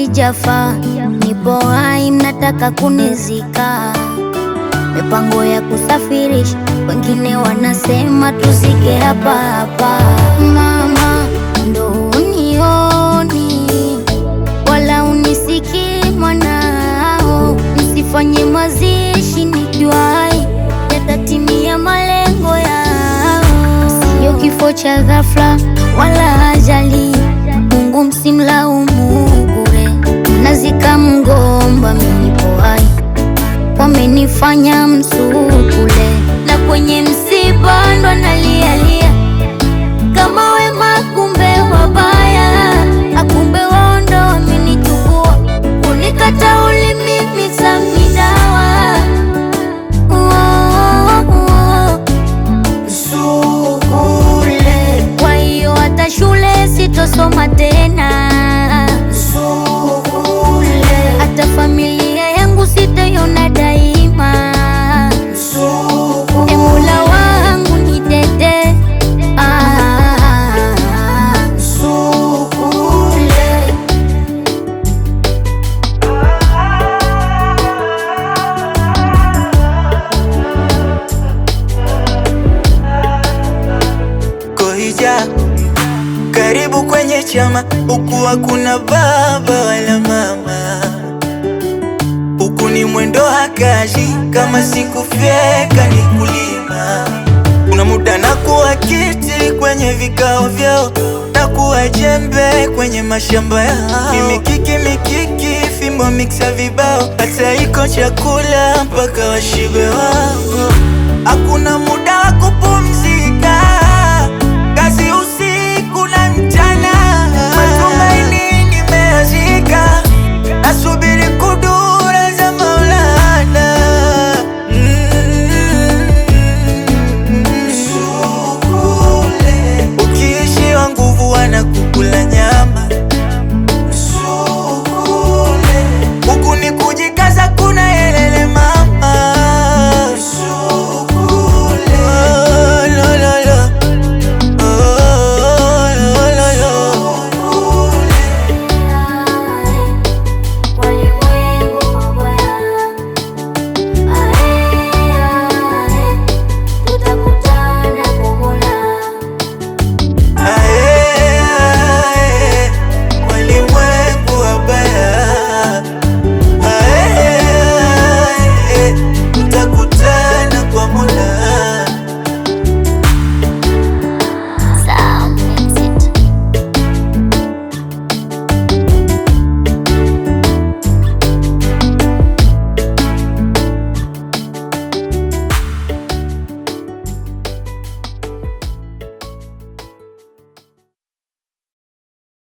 sijafa, nipo hai, mnataka kunizika. Mipango ya kusafirisha, wengine wanasema tuzike hapa hapa. Mama, ndo unioni wala unisikii mwanao, msifanye mazishi nikiwa hai, yatatimia malengo yao. Sio kifo cha ghafla wala ajali, Mungu msimlaumu bure. Mnazika mgomba, mimi nipo hai, wamenifanya msukule, na kwenye msiba ndo nalialia kama wema, kumbe wabaya, akumbe wao ndo wamenichukua, kunikata ulimi misamidawa Sukule, Kwa hiyo hata shule sitosoma tena, sukule, hata familia yangu sitaiona daima. E sukule, Mola wangu nitete, ah, sukule. Kohija, karibu kwenye chama, huku hakuna baba wala mama, huku ni mwendo hakaji, kama sikufyeka ni kulima. Kuna muda na kuwa kiti kwenye vikao vyao, na kuwa jembe kwenye mashamba yao, ni mikiki mikiki, fimbo miksa vibao, hata iko chakula mpaka washibe wao. Hakuna muda wa kupumzika